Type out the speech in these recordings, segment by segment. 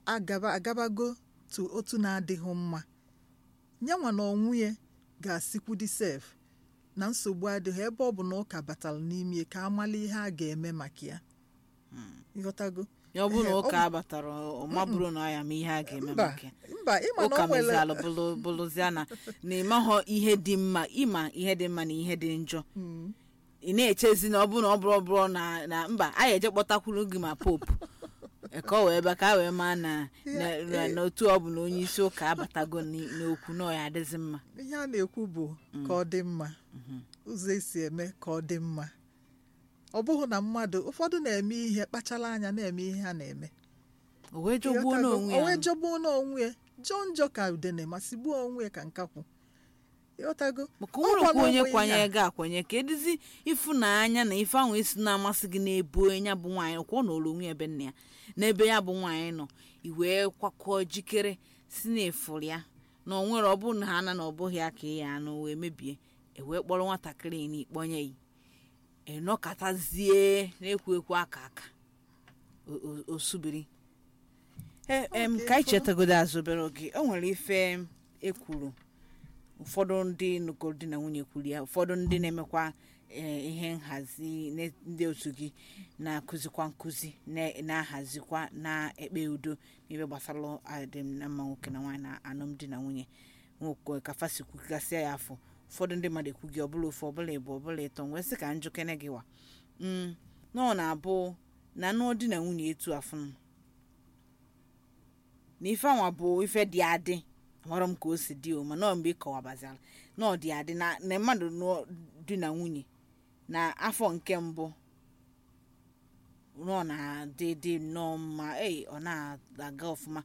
agaba agabago tu otu na-adịghị mma nyanwa na onwunye ga-asikwudi sef na nsogbu adịghị ebe ọ bụ na ụka batara n'ime ka amala ihe a ga-eme maka ya ịghọtago ya ọ bụrụ na Ehe, ọ ụka abatara ọma bụrụ na ya ma ihe a ga-eme mba maka ya mba ịma na ụka o nwere mezialụ bụlụ bụlụzia na na ịmaghọ ihe dị mma ịma ihe dị mma na ihe dị njọ Mm. ị na-echezi na ọ bụrụ na ọ bụrụ ọ bụrụ na na mba anyị eje kpọtakwuru gị ma popu ka ọ wee bịa ka a wee maa na na- na- na otu ọ bụ na onye isi ụka abatago n'i- n'okwu na ọ ya adịzi mma ihe a na-ekwu bụ ka ọ dị mma ụzọ esi eme ka ọ dị mma ọ bụghị na mmadụ ụfọdụ na-eme ihe kpachara anya na-eme ihe ha na-eme o wee jọgbuo Ịghọtago? n'onwe o wee ya jọgbuo n'onwe ya jọọ njọ ka udene ma sigbuo onwe ya ka nkakwu ịghọtago maka Ọ onwere kwa onye n'onwe kwanye ya. ego akwanye ka edizi ịfụnanya na ife ahụ esi na-amasị gị n'ebe ya bụ nwaanyị kwọ na onwe ebe nna ya n'ebe ya bụ nwaanyị nọ i wee kwakọọ jikere si na-efuru ya na o nwere ọ bụrụ na ha na na ọ bụghị ya ka ị ya anụ wee mebie e wee kpọrọ nwatakịrị n'ikponye yi enọkatazie na-ekwu ekwu aka aka o- o- osubiri e em Okay, ka anyị so- chetagodo azụ obere oge o nwere ife ekwuru ụfọdụ ndị nụgoro di na nwunye kwuru ya ụfọdụ ndị na-emekwa eh, ihe nhazi ne- ndị otu gị na-akụzikwa nkụzi na- na-ahazikwa na-ekpe udo n'ibe gbasara adịm na mma nwoke na nwaanyị na alụmdi na nwunye nwoke ka fasi kwugasịa ya afọ ụfọdụ ndị mmadụ ekwu gị ọbụla ofu ọbụla ịbụ ọbụla ịtọ wee sị ka njukene gị wa Mm, na ọ na-abụ na nụọ di na nwunye etu afụ na ife anwa bụ ife dị adị amara m ka o si dị o mana ọ mgbe ị kọwabazara na ọ dị adị na na mmadụ nụọ di na nwunye na afọ nke mbụ na ọ na-adị dị nnọọ mma ei ọ na-aga ọfụma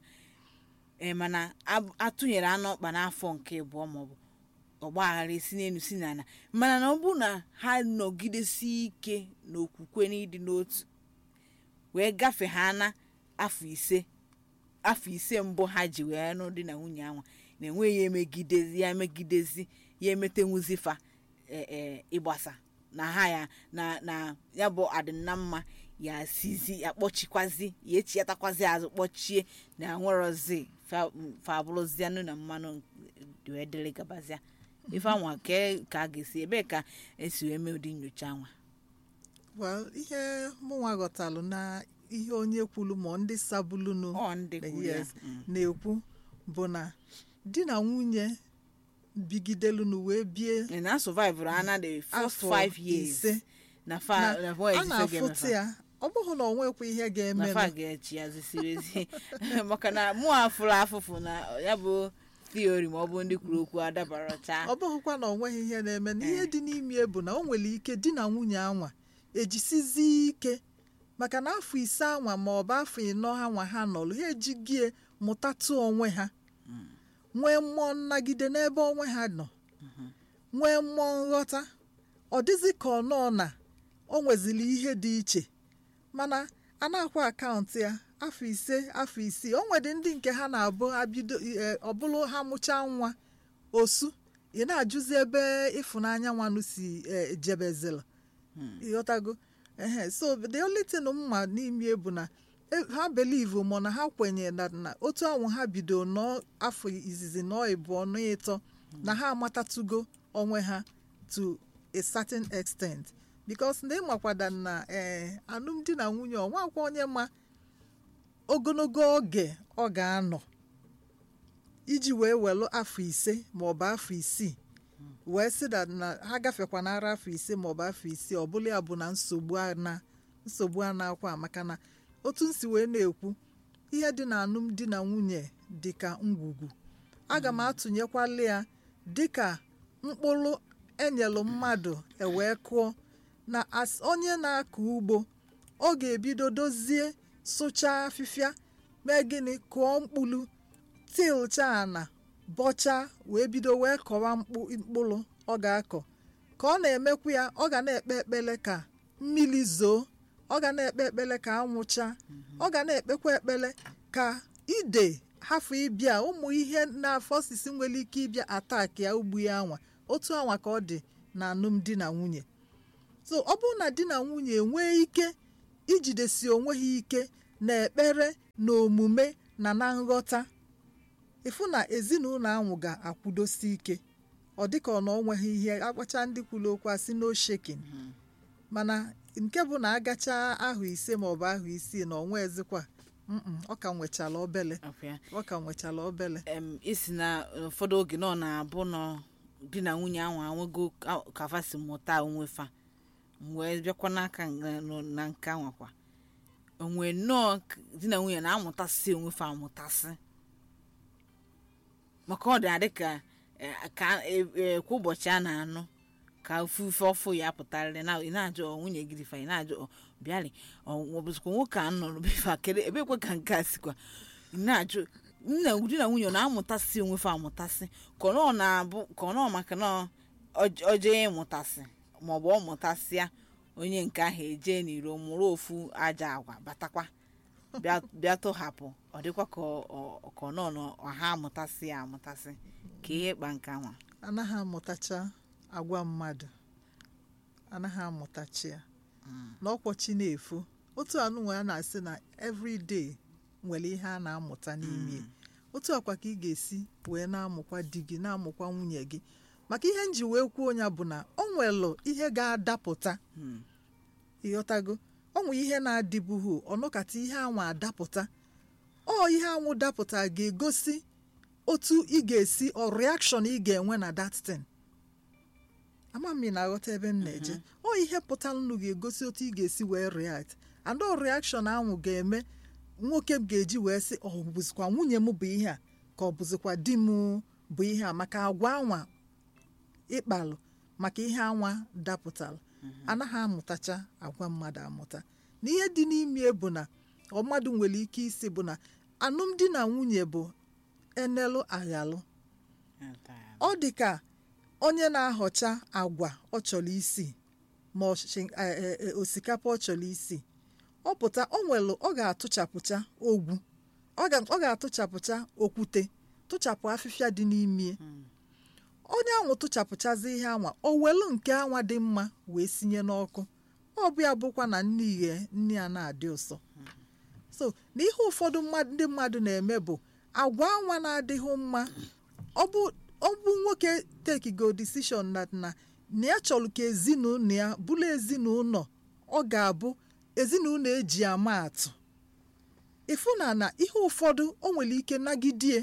ee mana ab- atụnyere anụ ọkpa n'afọ nke abụọ maọbụ ọgbaghara esi n'elu si n'ala mana na ọ bụ na ha nọgidesi ike n'okwukwe n'ịdị n'otu wee gafee ha na afọ ise afọ ise mbụ ha ji wee nụ di na nwunye anwa na-enweghị ya emegidezi ya emegidezi ya emetenwuzifa ee ịgbasa na ha ya na na ya bụ adịna mma ya sizi ya kpọchikwazi ya echiatakwazi azụ kpọchie na nwerozi fabụrụzianụ na mmanụ wee dịrị gabazia ife anwa ke ka a ga-esi ebee ka esi wee mee ụdị nyocha anwa well ihe mụnwa ghọtalụ na ihe onye kwulu ma ndị sabulunu ọ ndị kwuru ya yes, Mm. na-ekwu bụ na di na nwunye bigidelunu wee bie Ị na-survive ana the first afọ five years ise na fa na na fa a ejife na-afụta ga-emefa. ya ọ bụghị na ọ nwekwa ihe na ga-eme fa ga-echi ya zisiri ezi maka na mụ afụrụ afụfụ na ya bụ theory ma ọ bụ ndị kwuru okwu adabara chaa ọ bụghịkwa na ọ nweghị ihe na-eme na ihe dị n'ime bụ na o nwere ike di na nwunye anwa ejisizi ike maka na afọ ise anwa ma ọ bụ afọ ịnọ ha nwa ha nọlụ ha ejigie mụtatụ onwe ha nwee mmụọ nnagide n'ebe onwe ha nọ nwee mmụọ nghọta ọ dịzị ka ọ nọ na o nwezili ihe dị iche mana a na-akwa akaụntụ ya afọ ise afọ isii o nwere ndị nke ha na-abụ abido e, ọ bụrụ ha mụchaa nwa osu ị na-ajụzi ebe ịfụnanya nwanụ si e, jebezela ịghọtago ehe so the only thing mma n'ime bụ na e- ha believe mọ na ha kwenye na na otu anwụ ha bido nọọ afọ izizi nọọ ịbụọ nọọ ịtọ na ha amatatugo onwe ha to a certain extent because na ịmakwada na ee alụmdi na nwunye ọ nwakwa onye ma ogologo oge ọ ga-anọ iji wee welụ afọ ise maọbụ afọ isii wee sị na na ha gafekwa n'ara afọ ise maọbụ afọ isii ọ bụla ya bụ na nsogbu a na nsogbu a na-akwa maka na otu nsi wee na-ekwu ihe dị na alụmdi na nwunye dị ka ngwugwu aga m atụnyekwala ya dịka mkpụrụ enyelụ mmadụ ewee kụọ na as onye na-akọ ugbo ọ ga-ebido dozie sụchaa afịfịa mee gịnị kụọ mkpụrụ tilcha ana bọchaa wee bido wee kọwa mkpụ- mkpụrụ ọ ga-akọ ka ọ na-emekwu ya ọ ga na-ekpe ekpele ka mmiri zoo ọ ga na-ekpe ekpele ka anwụcha ọ ga na-ekpekwa ekpele ka ide hafụ ịbịa ụmụ ihe na-afọ osisi nwere ike ịbịa ataki ya ugbu ya anwa otu anwa ka ọ dị na alụmdi na nwunye so ọ bụrụ na di na nwunye enwee ike ijidesi onwe ha ike na ekpere na omume na na nghọta ịfụ na ezinụlọ ahụ ga-akwụdosi ike ọ dịka ọ na ọ nweghị ihe akpacha ndị kwuru okwu asị no shaking mana nke bụ na agacha ahụ ise maọbụ ahụ isii na ọnwa ezikwa mm, ọ ka nwechala obele Ọkwa ya. ọ ka nwechala obele em isi na ụfọdụ oge nọ na-abụ nọ di na nwunye ahụ anwego ka- ka fa si mụta onwe fa wee bịakwa n'aka nga- nọ- na nke anwakwa onwe nnọọ k- di na nwunye na-amụtasị onwe fa amụtasị maka ọ dị adị ka eh, ka eh, eh, kwa ụbọchị a na-anụ ka ofufe ọfụ ya pụtarịrị na ị na-ajụ ọ nwunye gị dịfa ị na-ajụ ọ bịarị ọ bụzikwa nwoke a nọrọ befa kere ebekwe ka nke a sikwa ị na-ajụ nna di na nwunye ọ na-amụtasị onwe fa amụtasị ka ọ na-abụ ka ọ nọ maka na ọ- ọ jee ịmụtasị maọbụ ọ mụtasịa onye nke ahụ eje n'iro mụrụ ofu aja agwa batakwa bịa bịa tọhapụ ọ dịkwa ka ọ- ọ- ka ọ nọ na ọha amụtasị ya amụtasị ka ihe kpa nke nwa anaghị amụtacha agwa mmadụ anaghị amụtachi ya na ọkpọchi na-efo otu anụnwa a na-asị na everyday nwere ihe a na-amụta n'ime ya. otu akwa ka ị ga-esi wee na-amụkwa di gị na-amụkwa nwunye gị maka ihe nji wee kwuo ya bụ na o nwelụ ihe ga-adapụta Hmm. ịghọtago ọ nwe ihe na-adịbụghị ọnọkata ihe anwa adapụta ọ ihe anwụ dapụta ga-egosi otu ị ga-esi ọ reaction ị ga-enwe na that thing ama m ị na-aghọta ebe m na-eje ọ ihe pụtara nnu ga-egosi otu ị ga-esi wee react and ọ reaction ahụ ga-eme nwoke m ga-eji wee sị ọ bụzikwa nwunye m bụ ihe a ka ọ bụzikwa di m bụ ihe a maka agwa anwa ịkpalụ maka ihe anwa dapụtara anaghị amụtacha agwa mmadụ amụta na ihe dị n'ime bụ na ọ mmadụ nwere ike isi bụ na alụmdi na nwunye bụ enelụ aghalụ ọ dị ka onye na-ahọcha agwa ọ chọrọ isi ma ọ shi- e- e- e- osikapa ọ chọrọ isi ọ pụta ọ nwere ọ ga-atụchapụcha ogwu ọ ga- ọ ga-atụchapụcha okwute tụchapụ afịfịa dị n'ime onye anwụ tụchapụchazi ihe anwa o welu nke anwa dị mma wee sinye n'ọkụ ọ bụ ya bụkwa na nne ighe nne ya na-adị ụsọ so na ihe ụfọdụ mmadụ ndị mmadụ na-eme bụ agwa anwa na-adịghị mma ọ bụ ọ bụ nwoke tekigo decision na na na ya chọrọ ka ezinụlọ ya bụrụ ezinụlọ ọ ga-abụ ezinụlọ eji ama atụ ịfụ na na ihe ụfọdụ o nwere ike nagidie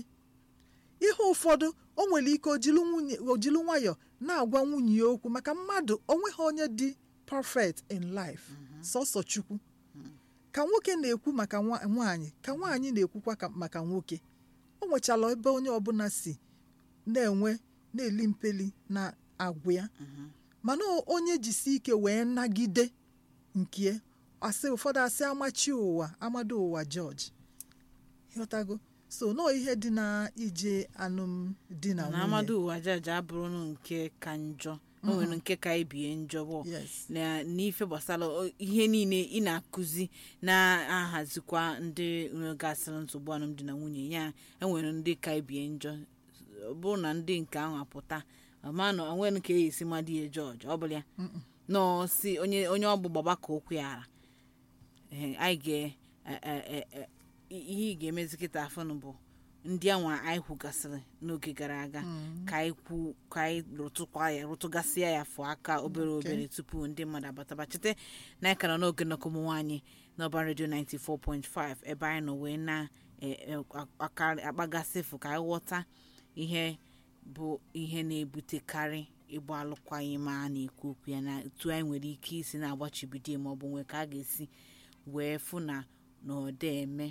ihe ụfọdụ o nwere ike ojilu nwunye ojilu nwayọ na-agwa nwunye ya okwu maka mmadụ onweghị onye dị perfect in life sọsọ chukwu ka nwoke na-ekwu maka nwa- nwaanyị ka nwaanyị na-ekwukwa ka- maka nwoke o nwechara ebe onye ọbụla si na-enwe na-eli mpeli na agwa ya mana o- onye jisi ike wee nagide nke asị ụfọdụ asị amachi ụwa amado ụwa jọji ịghọtago so nọọ ihe dị na ije alụmdi na na nwunye amadu ụwa jaja abụrụ nke ka njọ o nwere nke ka ebie njọ bụ yes na n'ife gbasara o- ihe niile ị na-akụzi na-ahazikwa ndị gasịrị nsogbu alụmdi na nwunye ya enwere ndị ka ebie njọ ọ bụrụ na ndị nke ahụ apụta ọmanụ onwere ka e esi mmadụ ihe jọji ọ bụla ya nọọ si onye onye ọ bụ gbaba ka okwu ya ara Ee, anyị ga e- e- e- e- ihe ị ga-emezi kịta afọnụ bụ ndị anwa anyị kwugasịrị n'oge gara aga ka anyị kwu ka anyị rụtụkwa ya rụtụgasịa ya fụ aka obere obere tupu ndị mmadụ abataba chete na anyị kara n'oge nnọkọ ụmụ nwaanyị n'ọba redio 94.5 ebe anyị nọ wee na e- e- akari- akpagasịfụ ka anyị ghọta ihe bụ ihe na-ebutekarị ịgba alụkwaghịm a na-ekwu okwu ya na etu anyị nwere ike isi na-agbachibido ma ọ bụ nwee ka a ga-esi wee fụ na na ọ dị eme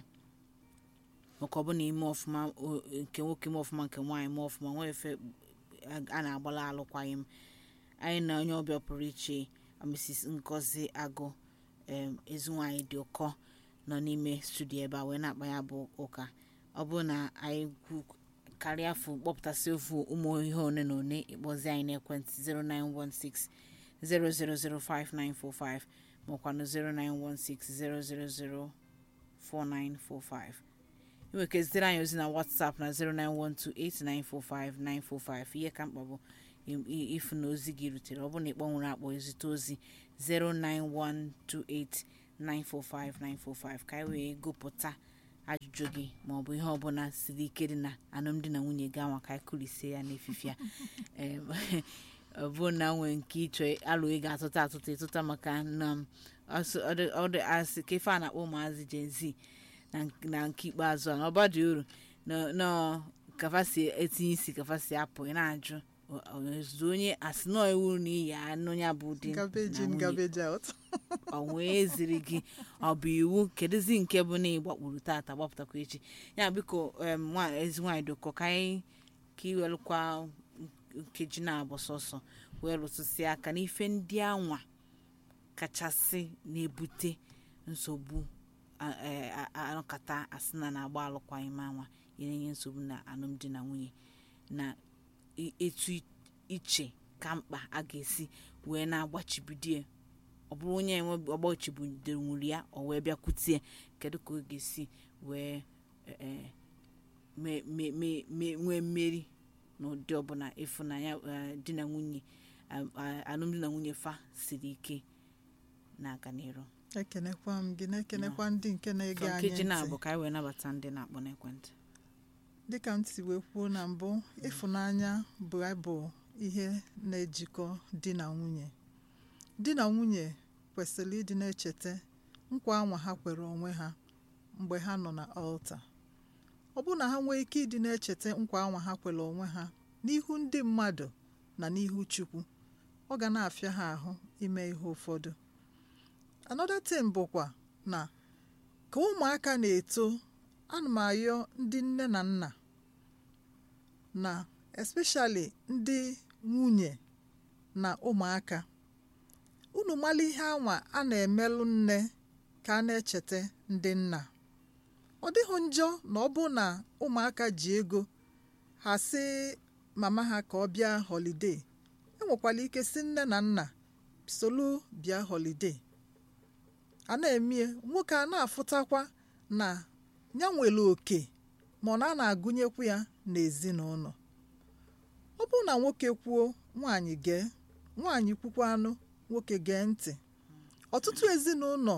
maka ọ bụ na ime ọfụma o- nke nwoke ime ọfụma nke nwaanyị ime ọfụma nwee efe a na-agbala alụkwaghịm anyị na onye ọbịa pụrụ iche Mrs. Ngozi Agụ em, ezinwaanyị dị ụkọ nọ n'ime studio ebe a wee na-akpa ya bụ ụka ọ bụrụ na anyị kwu- karịa afọ kpọpụtasị ofu ụmụ ihe one na one ịkpọzi anyị n'ekwentị 0916 0005945 makwanụ 0916 0004945 inweke zitere anyị ozi na whatsapp na 09128945945 ihe ka mkpa bụ i- i- ịfụ na ozi gị rutere ọ bụrụ na ịkpọnwere akpọ ezite ozi 09128945945 ka anyị wee gụpụta ajụjụ gị maọbụ ihe ọbụla siri ike dị na alụmdi na nwunye gị anwa ka anyị kụlisie ya n'efifia Em, ọ bụ na nwee nke ịchọ alụ ị ga-atụta atụta ịtụta maka na m, asụ- ọ dị- ọ dị asị ka ife a na-akpọ ụmụazị Gen Z na nke- na nke ikpeazụ a na ọba dị uru na- na kafa si etinye isi kafa si apụ ị na-ajụ ọ- ọ- ozugbo onye asị nọ ewu na iyi anụ ya bụ di na gabeji in nwunye gabeji out ọ wee ziri gị ọ bụ iwu kedụzi nke bụ na ịgbakpuru tata gbapụtakwa echi ya biko em, nwa- ezi nwaanyị doko ka anyị ka iwelụkwa nkeji na-abụ sọsọ wee rụtụsị aka n'ife ndị anwa kachasị na-ebute nsogbu a- e- a- a- anọkata asị na na-agba alụkwaghịm anwa na-enye nsogbu na alụmdi na nwunye na i- etu i- iche ka mkpa a ga-esi wee na-agbachibido ya ọ bụrụ onye enwe ọgbachibidonwuru ya ọ wee bịakwutie kedu ka ọ ga-esi wee eh, eh, me- me- me- me- nwee mmeri n'ụdị ọbụla ịfụnanya eh, di na nwunye ah, ah, alụmdi na nwunye fa siri ike na-aga n'iru ekenekwa m gị na-ekenekwa ndị nke na-ege Sọ anyị nkeji na-abụ ntị ka anyị wee nabata ndị na-akpọ n'ekwentị dịka m si wee kwuo na mbụ ịfụnanya bụ bụ ihe na-ejikọ di na nwunye di na nwunye kwesịrị ịdị na-echeta nkwa anwa ha kwere onwe ha mgbe ha nọ na alta ọ bụrụ na ha nwee ike ịdị na-echeta nkwa anwa ha kwere onwe ha n'ihu ndị mmadụ na n'ihu chukwu ọ ga na-afịa ha ahụ ime ihe ụfọdụ another thing bụkwa na ka ụmụaka na-eto ana m ayọ ndị nne na nna na especially ndị nwunye na ụmụaka unu mala ihe anwa a na-emelụ nne ka a na-echeta ndị nna ọ dịghị njọ na ọ bụ na ụmụaka ji ego ha sị mama ha ka ọ bịa holiday enwekwala ike si nne na nna solu bịa holiday a na-emie nwoke a na-afụtakwa na ya nwere oke ma ọ na a na-agụnyekwu ya n'ezinụlọ ọ bụrụ na nwoke kwuo nwaanyị gee nwaanyị kwukwa anụ nwoke gee ntị ọtụtụ ezinụlọ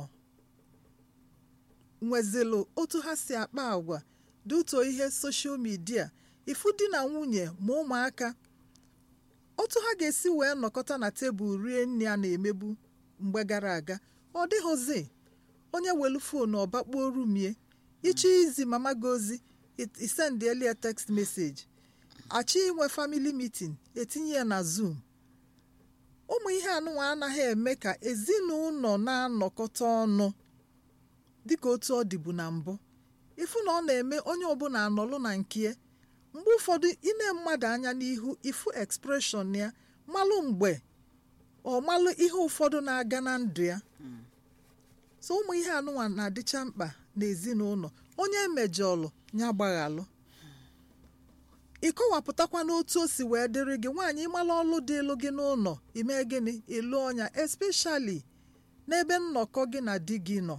nwezilụ otu ha si akpa agwa dị ụtọ ihe soshal midia ifu di na nwunye ma ụmụaka otu ha ga-esi wee nọkọta na tebụl rie nri a na-emebu mgbe gara aga ọ dịghịzi onye welu foonu ọbakpuo rumie ịchọ izi mama gị ozi isendeli ya text message achọ inwe family meeting etinye ya na zoom ụmụ ihe anụnwa anaghị eme ka ezinụlọ na-anọkọta ọnụ dịka otu ọ dịbu na mbụ ịfụ na ọ na-eme onye ọbụla anọlụ na nke mgbe ụfọdụ ine mmadụ anya n'ihu ifu expression ya malụ mgbe ọ malụ ihe ụfọdụ na-aga na ndụ ya so ụmụ ihe anụnwa na-adịcha mkpa n'ezinụlọ onye emejọlụ ya gbaghalụ ịkọwapụtakwa n'otu o si wee dịrị gị nwaanyị ịmala ọlụ dị elu gị n'ụlọ ime gịnị ịlụ ọnya especially n'ebe nnọkọ gị na di gị nọ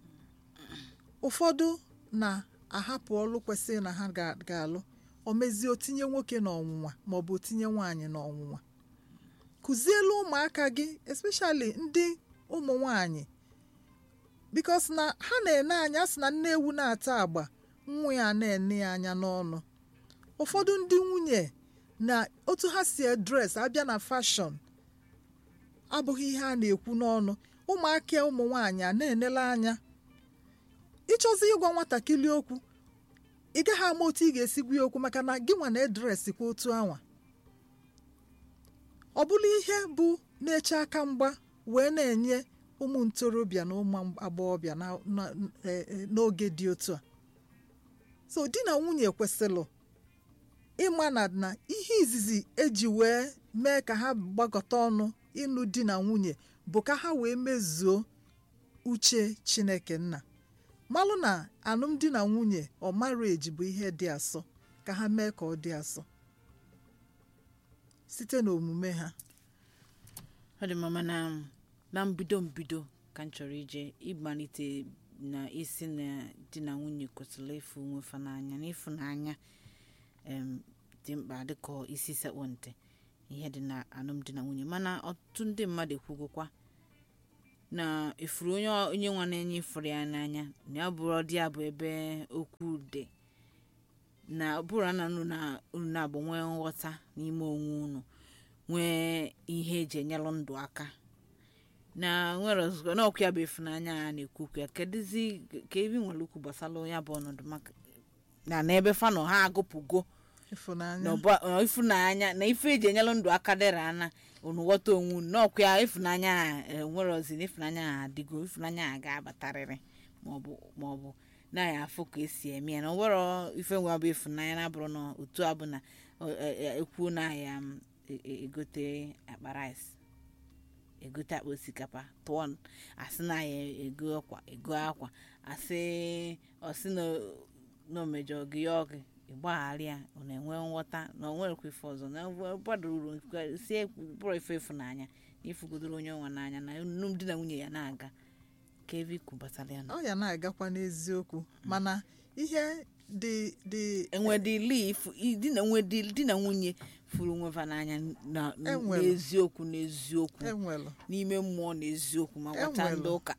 ụfọdụ na-ahapụ ọlụ kwesịrị na ha ga- ga-alụ o mezie otinye nwoke n'ọnwụnwa maọbụ otinye nwaanyị n'ọnwụnwa kụzielu ụmụaka gị especially ndị ụmụ nwaanyị bikos na ha na-ene anya sị na nne ewu na-ata agba nwa ya na-ene ya anya n'ọnụ ụfọdụ ndị nwunye na otu ha si edres abịa na fashọn abụghị ihe a na-ekwu n'ọnụ ụmụaka ụmụ nwaanyị a na-enele anya ịchọzi ịgwa nwatakịrị okwu ị gaghị ama otu ị ga-esi gwa ya okwu maka na gị nwa na edres kwa otu anwa ọ bụla ihe bụ na-eche aka mgba wee na-enye ụmụ ntorobịa na ụmụ agbọghọbịa na- na- e- e- n'oge dị otu a so di na nwunye kwesịrị ịma na na ihe izizi eji wee mee ka ha gbakọta ọnụ ịnụ di na nwunye bụ ka ha wee mezuo uche chineke nna malụ na alụmdi na nwunye ọ marriage bụ ihe dị asọ ka ha mee ka ọ dị asọ site n'omume ha ọ dị mama na na mbido mbido ka m chọrọ ije ịmalite na isi na di na nwunye kwesịrị ịfụ onwefa n'anya na ịfụnanya em, dị mkpa dịka isi sekpụ ntị ihe dị na alụmdi na nwunye mana ọtụtụ ndị mmadụ ekwugokwa na ifuru onye onye nwa na-enye ifuru ya n'anya na ya bụrụ ọdị ya bụ ebe okwu dị na ọ bụrụ na unu na unu na-abụ nwee nghọta n'ime onwe unu nwee ihe eji enyelụ ndụ aka na nwere ọzụzụ na ọkụ ya bụ ịfụnanya a na-ekwu okwu ya kedụzi ka ebi nwere ukwu gbasara ya bụ ọnọdụ maka na n'ebe fanọ ha agụpụgo na ịfụnanya ọba- na ịfụnanya na ife eji enyelụ ndụ aka dịrị ana unu ghọta onwe unu n'ọkụ ya ịfụnanya a e, nwere ozi na ịfụnanya a adịgo ịfụnanya a ga-abatarịrị maọbụ maọbụ na ya afụ ka esi eme ya na nwere ife nwa bụ ịfụnanya na abụrụ na otu abụ na ọ- e- e- ekwuo na ya m, e- e- egote akpa rice egote akpa osikapa tụọ n- asị na ya ego akwa ego akwa asị ọsị na na omejọ gị ya ọgị ịgbaghara ya ọ na-enwe nghọta na ọ nwerekwa ife ọzọ na gbado uru si bụrụ ife ịfụnanya na ifugodoro onye nwa n'anya na alụmdi na nwunye ya na-aga ka ebe ikwu batara ya na ọ ya na-agakwa n'eziokwu mana ihe dị dị enwedili ifu- i- di na nwedi- di na nwunye furu onweva n'anya na- Enwere. n'eziokwu n'eziokwu enwelụ n'ime mmụọ na eziokwu ma gwacha Enwelu. ndị ụka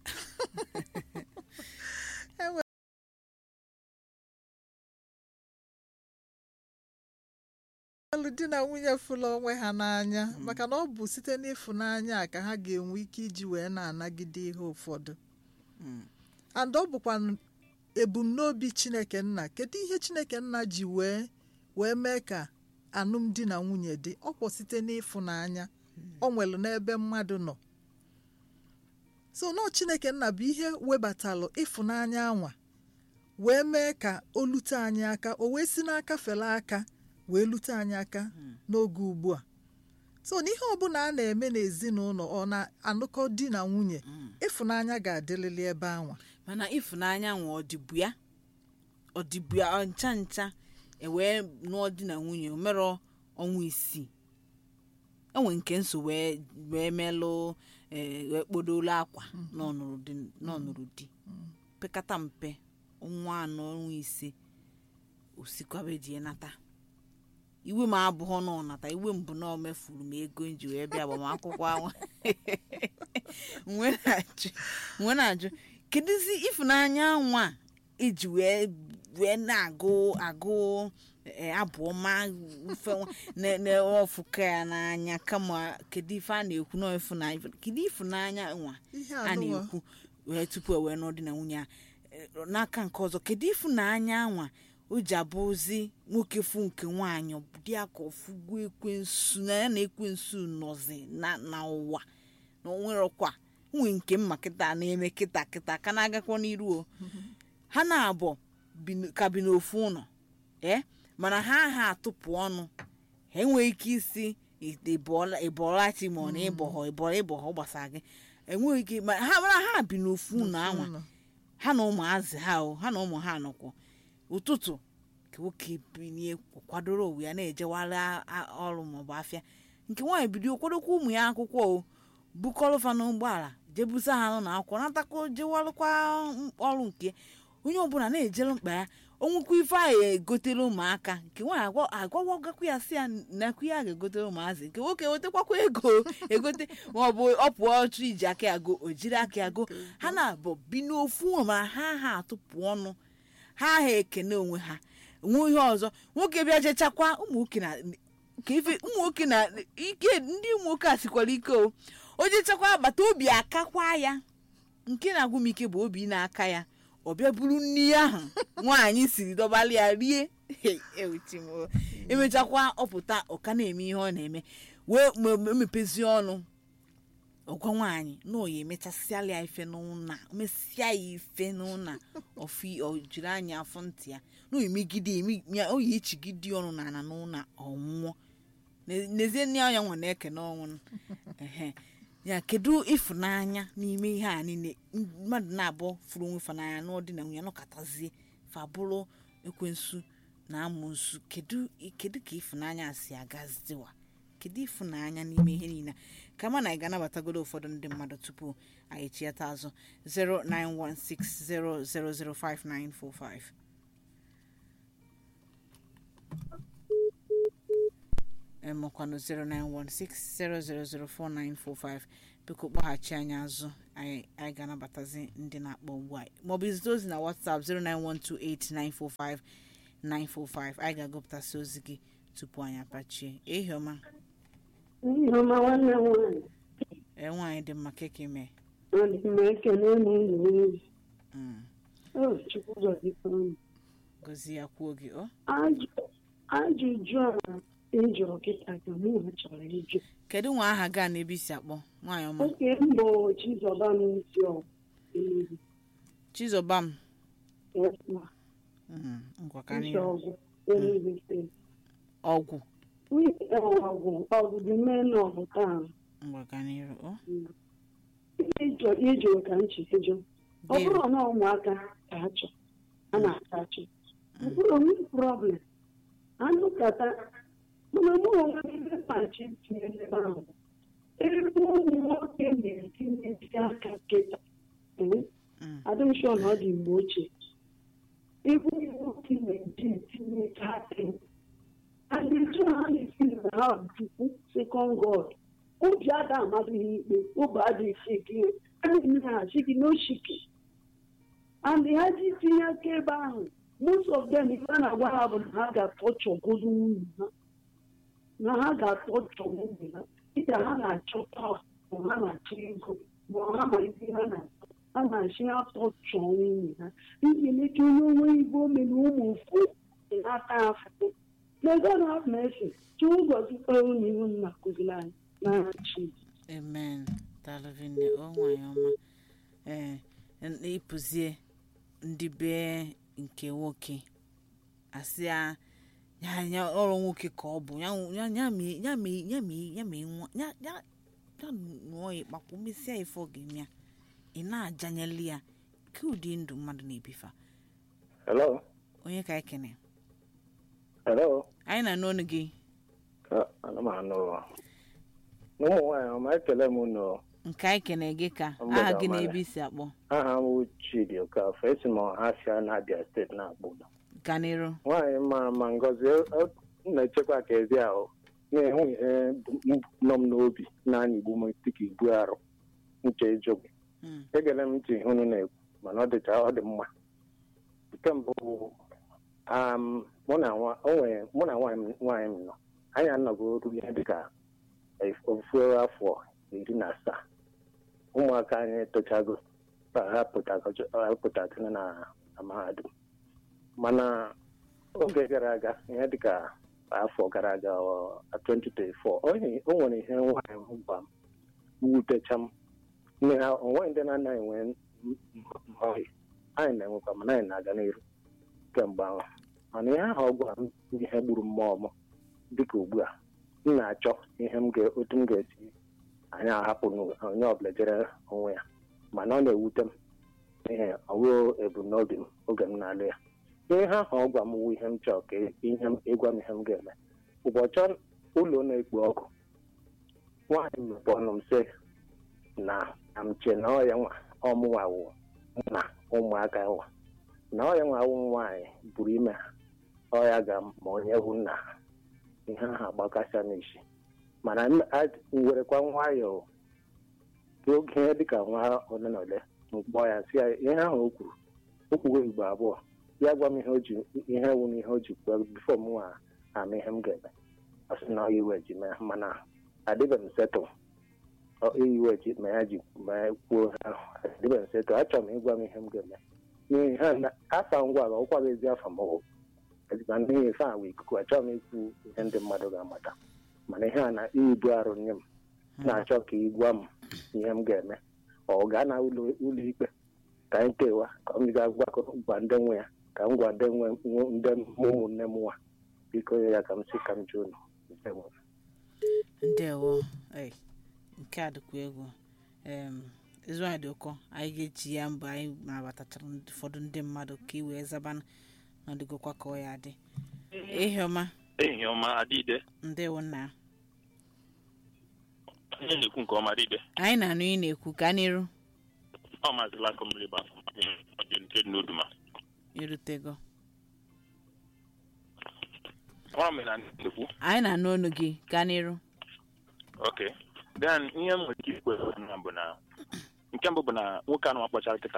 alụ di na nwunye fụlụ onwe ha n'anya maka na ọ bụ site n'ịfụnanya a ka ha ga-enwe ike iji wee na-anagide ihe ụfọdụ Mm. and ọ bụkwa ebumnobi chineke nna kedu ihe chineke nna ji wee wee mee ka alụmdi na nwunye dị ọ kwụ site n'ịfụnanya ọ nwere n'ebe mmadụ nọ so nọọ chineke nna bụ ihe webatalụ ịfụnanya anwa wee mee ka o lute anyị aka o wee si n'aka fele aka wee lute anyị aka n'oge ugbu a so n'ihe ọbụla a na-eme n'ezinụlọ ọ na-anụkọ di na nwunye ịfụnanya ga-adịlịlị ebe anwa mana ịfụnanya nwe ọdịbu ya ọdịbu ya ọ ncha ncha ewee nụọ di na nwunye o merọ ọnwa isii enwe nke nso wee wee melụ eh, wee kpodolo akwa n'ọnụrụ di n'ọnụrụ di pekata mpe ọnwa anọ ọnwa ise osikwabe ji nata iwe m abụghọ na ọnata iwe m bụ na o mefuru m ego nji wee bịa agbamakwụkwọ ahụ nwee na-ajụ nwee na-ajụ kedụzi ịfụnanya nwa iji wee wee na-agụ agụ eh, abụ ọma ife nwa- na- na ọfụka ya n'anya kama kedu ife a na-ekwu na ịfụnanya kedu ịfụnanya nwa ihe a anụwa na-ekwu wee tupu e wee nọọ di na nwunye a Eh, n'aka nke ọzọ kedu ịfụnanya nwa o ji abụzi nwoke fụ nke nwaanyị ọ bụ dị ya ka ọfụgwu ekwensu na ya na ekwensu nọzi na na ụwa na o nwerọkwa nwe nke mma kịta na-eme kịta kịta ka na-agakwa n'iru o ha na-abụ bi n- ka bi n'ofu ụlọ ee mana ha ha atụpụ ọnụ ha enweghị ike isi ịbọlachi ma ọ na ịbọghọ ịbọrọ ịbọghọ gbasara gị enweghị ike ma ha mara ha bi n'ofu ụlọ anwa ụlọ. ha na ụmụazị ha o ha na ụmụ ha nọkwọ ụtụtụ ka nwoke binie kwadoro onwe ya na-ejewara a- ọrụ maọbụ afịa nke nwaanyị bido kwadokwa ụmụ ya akwụkwọ o bukọrọfa n'ụgbọala jebusa ha n'ụlọ akwụkwọ natakwa jewalụkwa ọrụ nke ya. onye ọbụla na-ejere mkpa ya onwekwa ife ahụ egotere ụmụaka nke nwaanyị agwa- agwawagakwa ya si ya nakwa ya ga-egotere ụmụazị nke nwoke wetekwakwa ego egote maọbụ ọ pụọ ọchụ iji aka ya go o jiri aka ya go ha na-abụ bi n'ofu ụlọ mana ha ha atụpụ ọnụ ha ha ekene onwe ha nwe ihe ọzọ nwoke bịa jechakwa ụmụ nwoke na ka ife ụmụ nwoke na ike ndị ụmụ nwoke a sikwara ike o o jechakwa agbata obi akakwa ya nke na-agwụ m ike bụ obi na-aka ya ọ bịa buru nri ahụ nwaanyị siri dọbali ya rie Hey, ewuchi m o. emechakwa ọpụta ọka na-eme ihe ọ na-eme wee me- me- mepezie ọnụ ọgwa nwaanyị na ọ ya emechasịala ya ife n'ụna mesịa ya ife n'ụna ọfụ ọ jiri anya afọ ntị ya na oyi megide emi- ya o yi echigide ọnụ na ana n'ụna ọnwụọ n'ezie nne anya nwa na-eke n'ọnwụ ehe ya kedu ịfụnanya n'ime ihe a niile mmadụ na-abụọ furu onwe fananya n'ọdị na nwunye nọkọtazie fabụrụ ekwensu na amụnsu kedu kedu ka ịfụnanya si agaziwa kedu ịfụnanya n'ime ihe niile a? kama na ị ga-anabatagodo ụfọdụ ndị mmadụ tupu anyị chiata azụ 09160005945 makwanụ 09160004945 biko kpọghachi anyị azụ anyị anyị ga-anabatazi ndị na-akpọ ugbu a maọbụ izite ozi na whatsapp 09128945945 anyị ga-agụpụtasị ozi gị tupu anyị apachie ehi ọma ihe ọma nwanne m nwaanyị ee nwaanyị dị mma keke mee ọ dị mma ekele ụmụ ụlọ ozi Mm, o chukwu gọzikwa unu gozie ya kwuo gị ọ Ajụ- ajụjụ a ịjụrụ kịta ka mụ ha chọrọ ịjụ kedu nwa aha gaa n'ebe isi akpọ nwaanyị ọma oke mbụ chizọba m isi ọgwụ Enugu. chizọbam Yes, ma. Mm, ngwa ka isi anyị ọgwụ Enugu steeti ọgwụ Wi- eh, ọgwụ ọgwụ dị mee ọgwụ taa ngwa ka n'iru ọ Ịjụ- ịjụrụ ka m chi ịjụ ọ Gịnị? bụrụ na ụmụaka ka a chọ a na-ata achọ mkpụrụ onwe problem anụ kata mana mụ onwe m ndị pachi tinye ebe ahụ ebe ụmụ nwoke na-etinyezi aka kịta ee, Mm, adịmshọ na ọ dị mgbe ochie ebe ụmụ nwoke na-eji etinye aka adịjụ ha na-esi na ha chukwu sekọnd god obi ada amadịghị ikpe obi adịghị siki a na-eme ha chiki n'oshiki and ha ji tinye aka ebe ahụ most of them ife a na-agwa ha bụ na ha ga-atọchọgodu nwunye ha na ha ga-atọchọ nwunye ha dịka ha na-achọ pawa ma ha na-achọ ego ma ha ma ihe ha na-achọ ha na-achị atọchọ nwunye ha iji meke onye onwe igbo mere ụmụ mfu n'aka afụfụ May God have mercy. Chukwu gọzikwa unu ihu nna kụziri anyị n'aha Jizọs. amen dalụvinne ọ nwaanyị ọma ee n- ịpụzie ndị be nke nwoke asị ya ya ya ọrụ nwoke ka ọ bụ ya nw- ya ya mee ya mee ya mee ya mee nwa ya ya ya nụọ ya ịkpakwu mesịa ife ọ ga-eme ya ị na-ajanyeli ya ke ụdị ndụ mmadụ na-ebifa Hello? onye ka anyị kene Hello? anyị na-anụ ọnụ gị Ah, Ana m anụ ụmụ nwaanyị ọma ekele m nụ nke anyị kene gị ka Mgbede aha gị ọma na ya. ebe isi akpọ aha m bụ Chidi Okafọ esi m Ọhafịa na Abia steeti na-akpọ ụlọ gaa n'iru nwaanyị mara ma ngọzi ọ- m na-echekwa ka ezi ahụ na-enwe ihe bụ- nọ m n'obi na-anya igbu m dịka ibu arụ nche ịjụ gị Mm, egere m ntị ihe unu na-ekwu mana ọ dịcha ọ dị mma nke mbụ bụ um, mụ na nwa- o nwere- mụ na nwaanyị m- nwaanyị m nọ anyị anọgo ruru ihe dịka ofu afọ iri na asaa ụmụaka anyị tochago ha pụtago na na mahadum mana oge gara aga ihe dịka afọ gara aga ọ, 2024 onye- o nwere ihe nwaanyị m gwa m wutecha m nne ha onwe ndị na-anaghị enwe mmọhị anyị na-enwekwa mana anyị na-aga n'iru kemgbe ahụ mana ihe ahụ ọ gwara m bụ ihe gburu mmụọ m dịka ugbu a m na-achọ ihe m ga otu m ga-esi anyị ahapụ n'u- onye ọbụla jere onwe ya mana ọ na-ewute m ihe ọwụ ebumnobi m oge m na-alụ ya ihe ahụ ọ gwa m wụ ihe m chọrọ ka ihe m ịgwa m ihe m ga-eme ụbọchị ụlọ na-ekpo ọkụ nwaanyị mepe ọnụ m sị na na m che na ọya nwa ọmụnwa wụ na ụmụaka nwa na ọya nwa wụ nwaanyị buru ime ha ọya ga ma onye bụ nna ha ihe ahụ agbakasịa n'isi mana m a- m werekwa nwayọọ oge ihe dịka nwa ole na ole mkpọ ya si ya ihe ahụ o kwuru o kwugo igbo abụọ ya gwa m ihe o ji ihe wụ na ihe o ji kwuo bifo m nwa ama ihe m ga-eme ọ sị na ọ iwe ji mee mana adịbeghị m setụl iwe ji ma ya ji ma ya kwuo ha adịbeghị m setụl achọrọ m ịgwa m ihe m ga-eme n'ihi ha na afa ngwa ga ọkwa ezi afọ m o ezigbo n'ihi ife a wụ ikuku achọrọ m ikwu ihe ndị mmadụ ga-amata mana ihe a na ibu arụ nye m na-achọ ka ị gwa m ihe m ga-eme ọ gaa na ụlọ ụlọ ikpe ka anyị kewa ka m ga gwakọ gwa ndị nwe ya ka m gwa ndị nwe nwe- ndị ụmụnne m nwa biko ya ka m si ka m jụ unu Ndewo. ndewo ei nke a dịkwa egwu em ezu anyị dị ụkọ anyị ga-eji ya mbụ anyị nabatachara ndị- ụfọdụ ndị mmadụ ka i wee zaba n'ọdịgokwa ka ọ ya dị ehi ọma ehihie ọma adịde ndewo nna ya onye na-ekwu nke ọma adịde anyị na-anụ ị na-ekwu ka n'iru ọ mazịla akụ mmiri bụ ọdị nke dị n'oduma irutego ọrụ m na na-ekwu anyị na-anụ ọnụ gị ka n'iru oke then ihe m nwere ike ikwe na bụ na nke mbụ bụ na nwoke anụ akpọchara kịta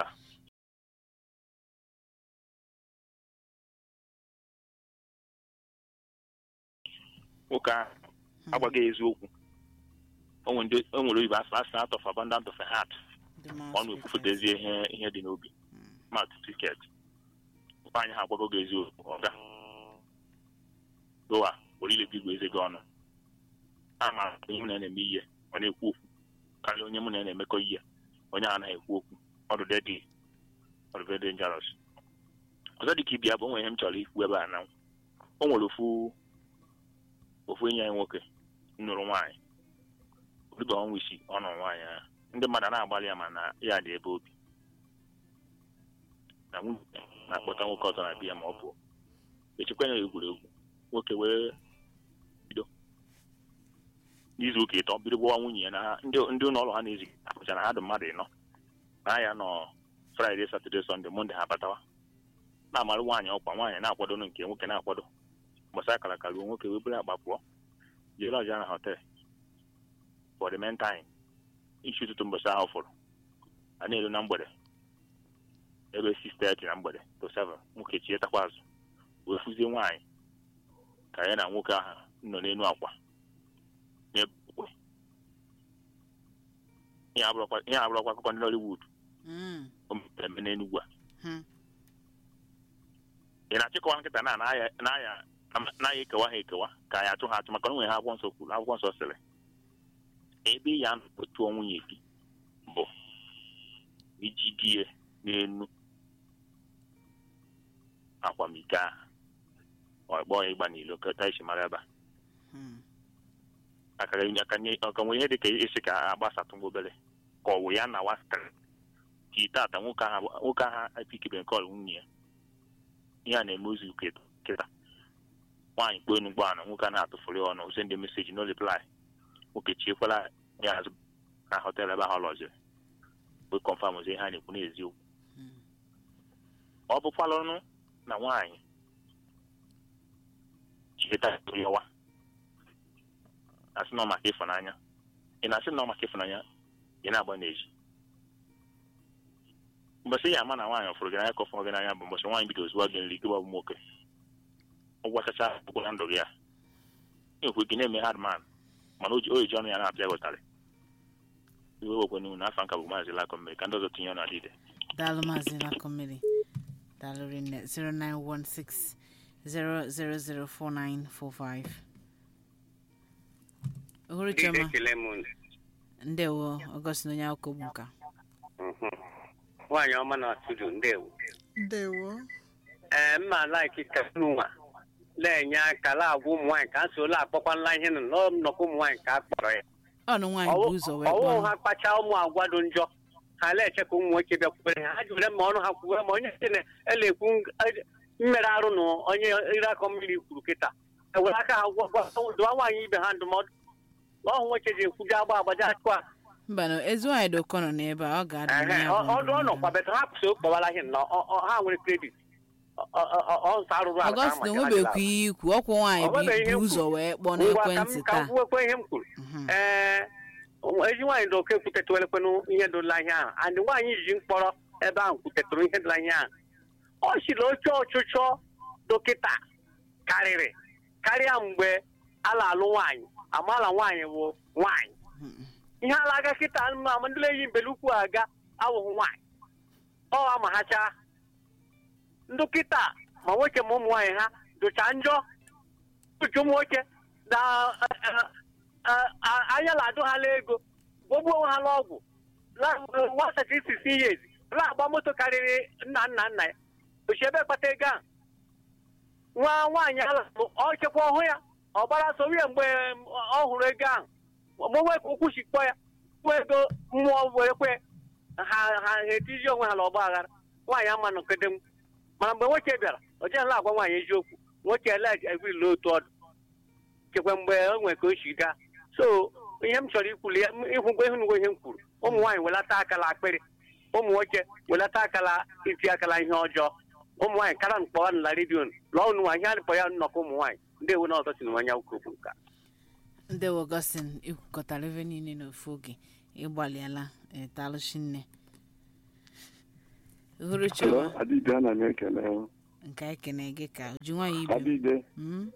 nwoke ahụ agwaghị eziokwu o nwere ndị- o nwere oyibo asị asị out of abundant of a heart The ọ mouth na-ekwupụtazi ihe ihe dị n'obi mat tiket nwaanyị ha agwago gị eziokwu ọga gowa were ilebi igwe eze gị ọnụ ama onye mụ na ya na-eme ihe ọ na-ekwu okwu karịa onye mụ na ya na-emekọ ihe onye a anaghị ekwu okwu ọdụ dedi ọdụ very dangerous ọzọ dị ka ibia bụ onwe ihe m chọrọ ikwu ebe a na o nwere ofu ofu enyi anyị nwoke nụrụ nwaanyị oribe ọnwa isii ọ nụrụ nwaanyị ahụ ndị mmadụ na-agbalị ya ma na ya dị ebe obi na nwunye ya na-akpọta nwoke ọzọ na bịa ma ọ pụọ echekwa ya egwuregwu nwoke wee bido n'izu ụka ịtọ bido gbawa nwunye ya na ha- ndị ndị ụlọ ọrụ ha na-ezi apụcha na ha dị mmadụ ịnọ na ya nọ fraịde satọde sọnde monde ha batawa na-amarụ nwaanyị ọkwa nwaanyị na-akwado nke nwoke na-akwado mbọsị akara ka ruo nwoke wee buru akpa pụọ jere ọja na họtel for the meantime isi ụtụtụ mbọchị ahụ fụrụ a na-elu na mgbede ebe 6:30 na mgbede to 7 nwoke chietakwa azụ wee fụzie nwaanyị ka ya na nwoke ahụ nọ n'elu akwa na-ebukwe ihe abụrụkwa ihe abụrụkwa akụkọ ndị Nollywood Mm. o mepere eme n'Enugwu a Hmm. ị na-achịkọwa nkịta na na-aya na-aya na-aya ekewa ha ekewa ka anyị achụ ha achụ maka na o nwere ha akwụkwọ nsọ kwuru akwụkwọ nsọ sịrị ebe ya tụọ nwunye gị bụ iji di ya n'enu akwamiko ahụ ọ kpọọ ya ịgba n'ilo keta isi mara ebe a. Hmm. aka ga- aka nye ọka nwere ihe dị ka isi ka agbasatụ ngwa obere ka ọ wụ ya na wastara ka ite ata nwoke ahụ nwoke ahụ epikebe nke ọrụ nwunye ya ihe a na-eme ozu kịta kịta nwaanyị kpọọ enu gbaa na nwoke a na-atụfuru ya ọnụ ozi ndị meseji no reply nwoke chiekwala ya azụ na họtel ebe ahụ ọ lọziri wee kọnfam ozi ihe ha na-ekwu n'eziokwu Hmm. ọ bụkwalụnụ na nwaanyị cheta yawa asị na ọ maka ịfụnanya ị na-asị na ọ maka ịfụnanya ị na-agba n'ezi mbọsị ya ama na nwaanyị ọfụrụ gị n'anya ka ọ fụrụ gị n'anya bụ mbọsị nwaanyị bido ozugbo gị nri gịba bụ nwoke ọ gwachacha akwụkwọ na ndụ gị ya ekwe gị na-eme hard man mana o ji o ji ọnụ ya na-apịa gụtarị iwe wekwe n'ihu na afọ nka bụ maazị lakọ mmiri ka ndị ọzọ tinye ọnụ adịde daalụ maazị lakomiri daalụ rinne 0916 0004945 ohuru Dide chioma ekele m unu. ndewo ọgọstin onye akụkọ bụ nka Mhm. nwaanyị ọma na studio ndewo ndewo ee mma laiki kanụnwa na-enye aka na-agwa ụmụ nwaanyị ka nso ụlọ akpọkwanla ihe nọ n'ọnọkọ ụmụ nwaanyị ka a kpọrọ ya ọnụ nwaanyị bụ ụzọ wee ọwụ kpọọ ha kpacha ụmụ agwado njọ ha na-eche ka ụmụ nwoke bịakwukwere ha ha jụrụ ma ọnụ ha kwuwe ma onye si na-elekwu mmerụ arụ na onye ire akọ mmiri kwuru kịta ewere aka ha gwa- gwa- dụwa nwaanyị ibe ha ndụmọdụ na ọhụ nwoke ji ekwuji agba agbaja akụ a mba na ezi nwaanyị dị ụkọ nọ n'ebe a ọ ga-adị Ehe, n'ihe ọ- bụ ọdụ ọ nọkwa ndụmọdụ. beta ha kwụsị kpọwara ihe nọ ọ- ọ- ha nwere kredit Ọ- ọ- ọ- ọ nsọ arụrụ ala ka ha ọgọstin machara onwebekwa adịla. ihe ikwu ọkwụ nwaanyị Ọ nwebeghị ihe bụ m ụzọ kwuru. wee kpọọ Ngwa, ka m- n'ekwentị ka m taa kwuwekwa ihe m kwuru Mhm. ee ezi nwaanyị dị oke kwutetụwelekwenụ ihe dola ihe ahụ and nwaanyị ji mkpọrọ ebe ahụ kwutetụrụ ihe dola ihe ahụ ọ siri oche ọchụchọ dọkịta karịrị karịa mgbe a na-alụ nwaanyị amala nwaanyị bụ nwaanyị Mhm. ihe ala aga kịta ma ndị eyi mbelukwu aga awụghị nwaanyị ọ amaghacha dọkịta ma nwoke ma ụmụ nwaanyị ha dụcha njọ uche ụmụ nwoke na anya na-adụ ha n'ego gbogbo onwe ha n'ọgwụ nwata ka isisi years na-agba moto karịrị nna nna nna ya ochi ebe kpata ego ahụ nwa nwaanyị ala ọ chekwa ọhụ ya ọ gbara so ya mgbe ọ hụrụ ego ahụ mụnwe ka ụkwụ chikpọ ya kwuo ego mmụọ were kwe ha ha etiji onwe ha n'ọgba aghara nwaanyị ama nọkede m mana mgbe nwoke bịara ọ jeghị agwa nwaanyị eziokwu nwoke ele egwurile otu ọdụ chekwa mgbe o nwere ka o si gaa so ihe m chọrọ ikwuli ya ịhụgwa ịhụnugwo ihe m kwuru ụmụ nwaanyị welata akala akpịrị ụmụ nwoke welata akala iti akala ihe ọjọọ ụmụ nwaanyị kara mkpọwa na redio lọọ nụwa ihe a kpọ ya nnọkọ ụmụ nwaanyị ndị ewu na ọzọ si na nwanya ukwu nka ndị wogosin ikwukọtara ebe niile n'ofu oge ịgbalịala talụchi nne uhuruchi ọma Hello, Adịbe ana m ekele nke anyị kene gị ka uju nwaanyị ibi Adịbe Mm?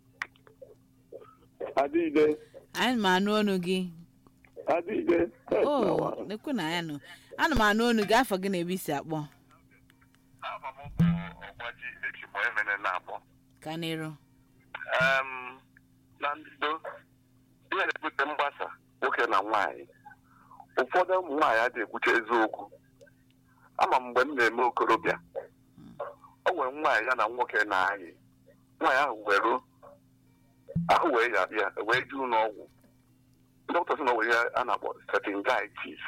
Adịbe anyị ma anụ ọnụ gị Adịbe o nekwe na ya nụ ana m anụ ọnụ gị afọ gị na ebe isi akpọ Afọ m bụ ọgbaji echigbo emene na-akpọ ka n'iru Em, na mbido ihe na-ebute mgbasa nwoke na nwaanyị ụfọdụ ụmụ nwaanyị adịghị ekwucha eziokwu ama m mgbe m na-eme okorobịa o nwere nwaanyị ya na nwoke na-ayị nwaanyị ahụ were ahụ wee ya bịa wee ju n'ọgwụ dọkịta sị na o nwere ihe a na-akpọ setingitis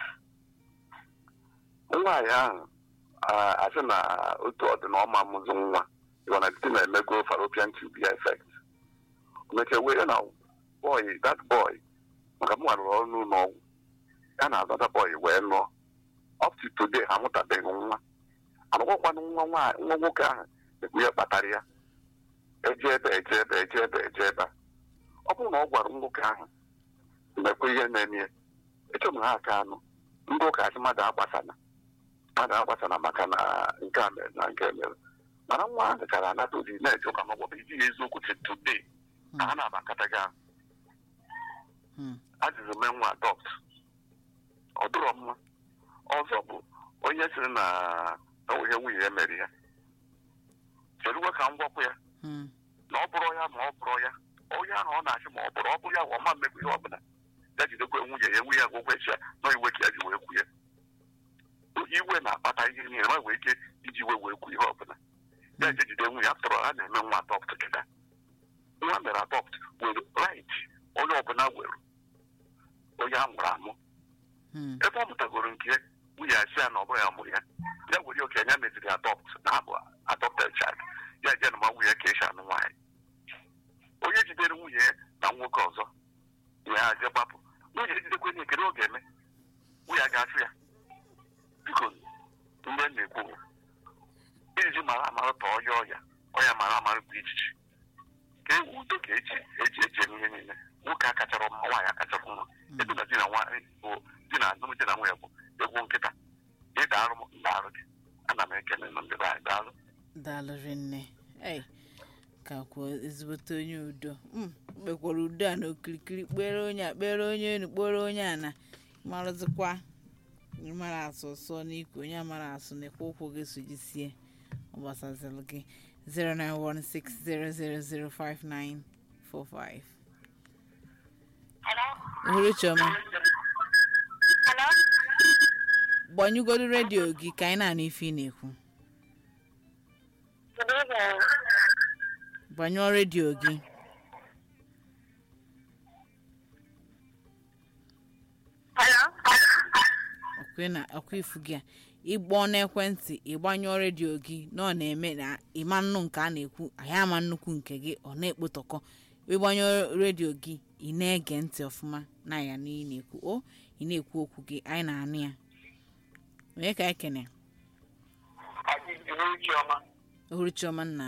nwaanyị ahụ ah, asị na otu ọ dị na ọma mụzụ nwa ịwa na dite na-emego fallopian tube ya effect mechaa wee na boy that boy maka m nwarụrụ ọrụ n'ụlọ ọgwụ ya na azata boy wee lụọ up to today ha amụtabeghị nwa anụkwakwanụ nwa nwaanyị nwa nwoke ahụ ekwu ya kpatara ya eje ebe eje ebe eje ebe eje ebe ọ bụrụ na ọ gwara nwoke ahụ mekwe ihe na-eme ya echọ m ha aka anụ ndị ụka asị mmadụ agbasana mmadụ agbasana maka na nke a mere na nke mere mana nwa ahụ gara anata ozi na-eje ụka n'ọgbọ iji ya eziokwu till today ka ha na-abakata gị ahụ Hmm. ajụjụ mee nwa adopt ọ dụrọ mma ọzọ bụ onye sịrị na na onye nwunye ya mere ya cheruwe ka m gwakwa ya Hmm. na ọ bụrụ ya ma ọ bụrụ ya onye ahụ ọ na-achị ma ọ bụrụ ọ bụrụ ya ọ ma mmekwa ihe ọbụla ya jidekwe nwunye ya nwunye ya gwụkwa echi ya na iwe ka ya ji wee kwu ya iwe na-akpata ihe niile ma nwee ike iji iwe wee kwu ihe ọbụla ya je jide nwunye ya tọrọ a na-eme nwa adopt kịta nwa mere adopt were right onye ọbụla were onye a mụrụ amụ Hmm. ebe ọ mụtagoro nke ya, nwunye ya si ya na ọ bụrụ ya mụrụ ya ya were okenye ya meziri adopt na abụ adopted child ya je na ma nwunye ya ka esi anụ nwaanyị onye jidere nwunye ya na nwoke ọzọ ya je gbapụ nwunye ejidekwe na ekele ọ ga-eme nwunye ya ga-asụ ya biko mgbe m na-ekwu bụ, iji mara amara tọọ ya ọya ọya mara amara bụ ijiji ka ewu udo ka eji eji eji eme ihe niile nwoke akachara mma nwaanyị akachara mma ebe na di na nwaanyị bụ di na alụmdi na nwunye bụ egwu nkịta ịda arụ m ndị arụ gị ana m ekele nụ ndị be anyị daalụ daalụ rinne ei ka kwuo ezigbote onye udo Mm, kpekwara udo a n'okirikiri kpere onye a kpere onye enu kpere onye a na marụzikwa mara asụ sụọ n'ikwe onye amara asụ na-ekwe ụkwụ gị sojisie ọ gbasazịrị gị 09160005945 uhuru chioma gbanyụgodu redio gị ka anyị na-anụ ife ị na-ekwu gbanyụọ redio gị ọkwa na ọkwa ifu gị a ịgbọ n'ekwentị ịgbanyụọ redio gị na ọ na-eme na ịma nnụ nke a na-ekwu anyị ama nnukwu nke gị ọ na-ekpotọkọ ịgbanyụọ redio gị ị na-ege ntị ọfụma na ya na ị na-ekwu o ị na-ekwu okwu gị anyị na-anụ ya onye ka anyị kene ohuru chioma nna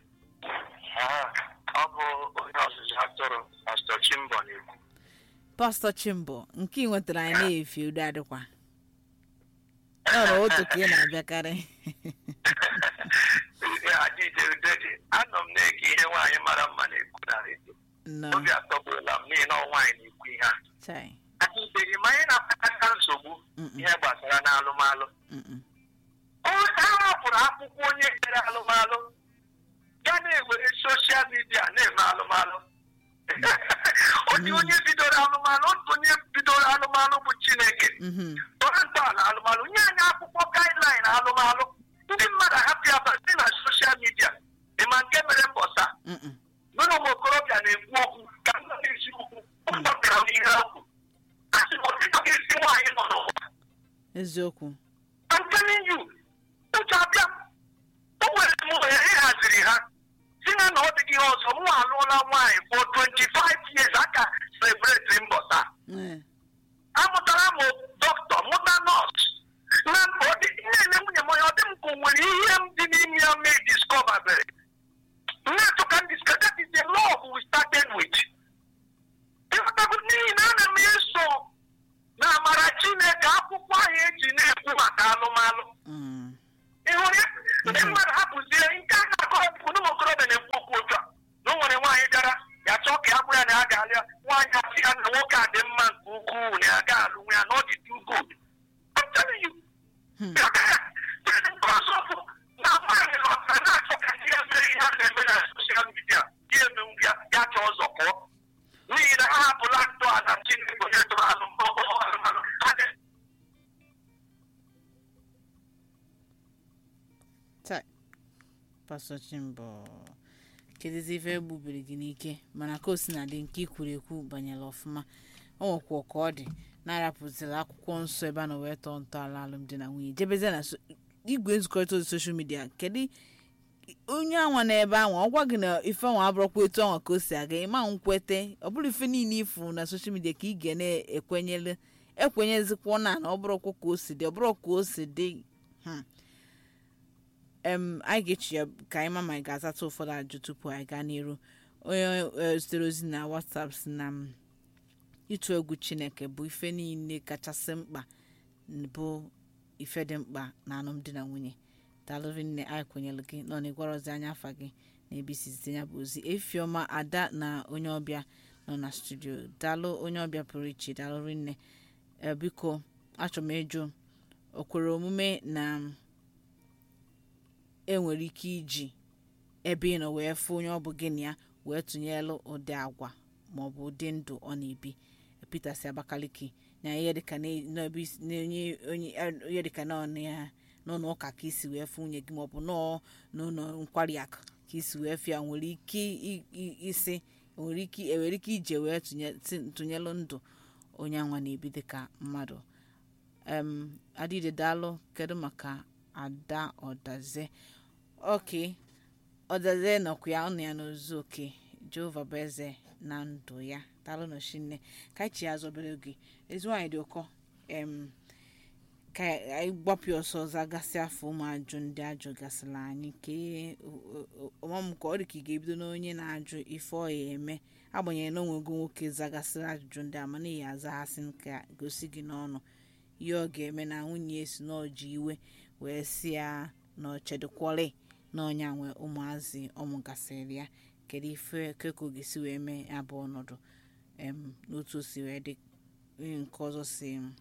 ọ bụ onye ọzụzụ atụrụ pastọ chimbo na-ekwu pastọ chimbo nke ị nwetara anyị na-efi udo adịkwa ọrụ otu ka ị na-abịakarị adịje udedi anọ m na-ege ihe nwaanyị mara mma na-ekwu na redio nọ obi atọgbuola m n'ihi na ọ nwaanyị na-ekwu ihe a chai adịbeghị ma anyị na-akpata nsogbu Mm-mm. ihe gbasara n'alụmalụ Mm-mm. onye a hapụrụ akwụkwọ onye dere alụmalụ ya na-ewere soshal midia na-eme alụmalụ ọ dị onye bidoro alụmalụ otu onye bidoro alụmalụ bụ chineke Mhm. tọrọ ntọala alụmalụ nye anyị akwụkwọ gaịdlaịn alụmalụ ndị mmadụ ahapụ ya basị na soshal midia ịma nke mere mbọsa Mm-mm. nụrụ ụmụ okorobịa na-ekwu okwu ka m na-esi okwu ụtọpịara m ihe okwu asị m ọdịka ezi nwaanyị nọ n'ụwa eziokwu I'm telling you, ụjọ abịa o nwere m ohere ịhaziri ha si na na ọ dịghị ihe ọzọ mụ alụọla nwaanyị for 25 years aka celebrate mbọta Eh, amụtara m dọkịta mụta nọọsụ na ọ dị na-ele nwunye m onye ọ dị m ka o nwere ihe m dị n'ime ya mee discovery na-achọ ka m discover that is the love we started with ịghọta nwoke a dị mma nke ukwuu na ya ga-alụ nwa ya na ọ dị too good I'm telling you ọzọ bụ na nwaanyị lọta na-achọ ka di ya mere ihe a na-eme na soshal midia di ya emenwu ya ya chọọ ọzọ pụọ n'ihi na ha hapụla ndụ a na chineke onye tụrụ alụ alụmalụ ha ga- taa pastọ chimbo kedụzi ife egbubiri gị n'ike mana ka o si na dị nke ikwuru ekwu banyere ọfụma o nwekwa ka ọ dị na-arapụzila akwụkwọ nsọ ebe a na wee tọọ ntọala alụmdi na nwunye jebezie na so- igwe nzikọrịta ozi soshal midia kedu onye anwa na ebe anwa ọ gwa gị na ife anwa abụrụkwa etu anwa ka o si aga ịma nkwete ọ bụrụ ife niile ifu na soshal midia ka ị ga na-ekwenyere ekwenyezikwa na na ọ bụrụkwa ka o si dị ọ bụrụ ka o si dị hmm. em anyị ga-echi ya ka anyị ma ma anyị ga-azata ụfọdụ ajụ tupu anyị gaa n'iru onye eh, zitere ozi na whatsapp si na m ịtụ egwu chineke bụ ife niile kachasị mkpa n- bụ ife dị mkpa na alụmdi na nwunye daalụrị nne anyị kwenyere gị nọ n'ịgwara ozi anya afa gị na ebisi site ya bụ ozi efiọma ada na onye ọbịa nọ na studio daalụ onye ọbịa pụrụ iche daalụrị nne Eh, biko achọrọ m ịjụ o kwere omume na enwere ike iji ebe ị nọ wee fụ onye ọ bụ gị na ya wee tụnyelụ ụdị agwa maọbụ ụdị ndụ ọ na-ebi Peter si Abakaliki na ihe dịka na- n'ebe isi- na onye onye ihe dịka na ọnụ ya n'ụlọ ụka ka isi wee fụ nwunye gị maọbụ nọọ n'ụlọ nkwari akụ ka isi wee fịa nwere ike i- i- isi nwere ike enwere ike ije wee tụnye- tị- tụnyelụ ndụ onye anwa na-ebi dịka mmadụ em adịde daalụ kedu maka ada ọdaze oke ọdaze nọkwa ya ọnụ ya n'ozu oke jehova bụ eze na ndụ ya daalụ nọchinne ka anyị chi ya zọbere oge ezi nwaanyị dị ụkọ em ka anyị gbapụ ya ọsọ zagasị afọ ụmụ ajụ ndị ajụ gasịla anyị kee ọmam ka ọ dị ka ị ga-ebido n'onye na-ajụ ife ọ ya eme agbanyeghị na onwego nwoke zagasịrị ajụjụ ndị a mana ya azaghasị ka gosi gị n'ọnụ ihe ọ ga-eme na nwunye esi na ọji iwe wee si ya na ọchedokwọrị na ọnya nwe ụmụazị ọmụgasịrị ya kedu ife keko ga-esi wee mee ya bụ ọnọdụ em n'otu o si wee dị onye nke ọzọ si em,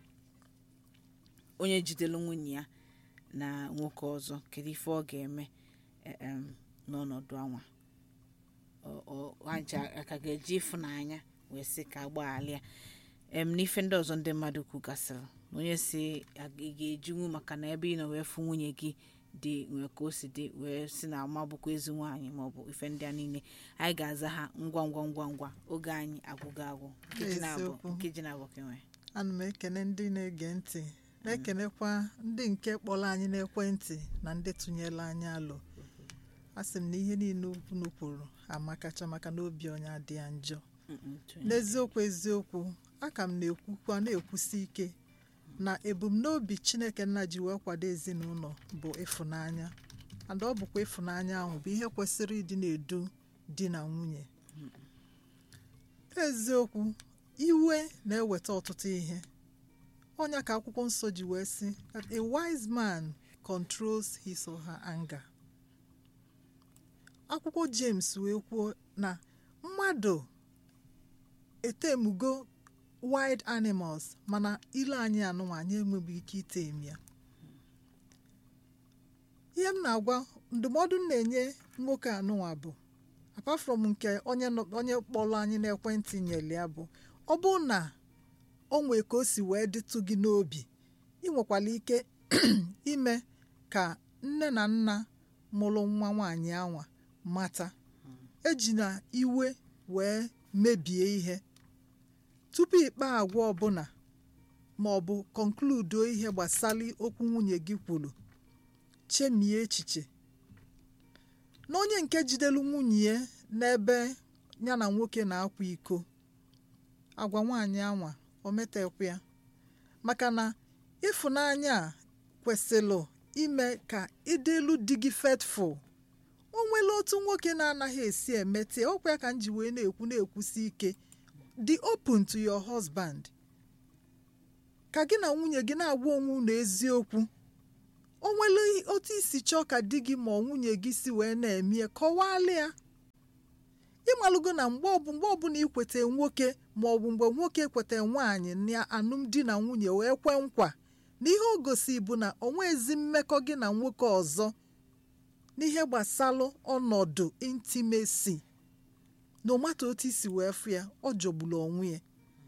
onye jidere nwunye ya na nwoke ọzọ kedu ife ọ ga-eme e- em, n'ọnọdụ anwa Ọ- ọ- aja aka ga-eji ịfụnanya wee sị ka agbaghalịa em n'ife ndị ọzọ ndị mmadụ kwugasịrị na onye si ag- ị ga-ejinwu maka na ebe ị nọ wee fụ nwunye gị dị nwee ka o si dị wee si na ma bụkwa ezi nwaanyị maọbụ ife ndị a niile anyị ga-aza ha ngwa ngwa ngwa ngwa oge anyị agwụgo agwụ nkeji na-abụ Eziokwu. nkeji na-abụ ka enwe ana m ekene ndị na-ege ntị na-ekenekwa ndị nke kpọrọ anyị n'ekwentị na ndị tụnyere anyị alụ a sị m na ihe niile unu kwuru amakacha maka na obi onye adị ya njọ n'eziokwu eziokwu aka m na-ekwukwa na-ekwusi ike na ebumnobi chineke nna ji wee kwado ezinụlọ bụ ịfụnanya and ọ bụkwa ịfụnanya ahụ bụ ihe kwesịrị ịdị na-edu di na nwunye eziokwu iwe na-eweta ọtụtụ ihe ọnya ka akwụkwọ nsọ ji wee sị that a wise man controls his or her anger akwụkwọ james wee kwuo na mmadụ etemugo wild animals mana ile anyị anụnwa anyị enweghị ike item ya ihe m na-agwa ndụmọdụ m na-enye nwoke anụnwa bụ apart from nke onye nọ- onye kpọrọ anyị n'ekwentị nyere ya bụ ọ bụ na o nwee ka o si wee dịtụ gị n'obi ị nwekwara ike ime ka nne na nna mụrụ nwa nwaanyị anwa mata eji na iwe wee mebie ihe tupu ikpe agwa ọbụla ma ọ bụ konkluduo ihe gbasara okwu nwunye gị kwuru chemie echiche na onye nke jidelu nwunye ya n'ebe ya na nwoke na-akwa iko agwa nwaanyị anwa o metekwa ya maka na ịfụnanya a kwesịrị ime ka ịdịlu di gị faithful o nwere otu nwoke na-anaghị esi emete ọkwa ya ka m ji wee na-ekwu na-ekwusi ike dị open to your husband ka gị na nwunye gị na-agwa onwe unu eziokwu o nwere otu isi chọọ ka di gị ma ọ nwunye gị si wee na-eme ya kọwalị ya ịma ịmalụgo na mgbe ọbụ mgbe ọbụla ikweta nwoke ma ọ bụ mgbe nwoke kweta nwaanyị na alụmdi na nwunye wee kwe nkwa na ihe o gosi bụ na onwe ezi mmekọ gị na nwoke ọzọ n'ihe gbasalụ ọnọdụ intimesi na ọmata otu isi wee fụ ya ọ jọgburu onwe ya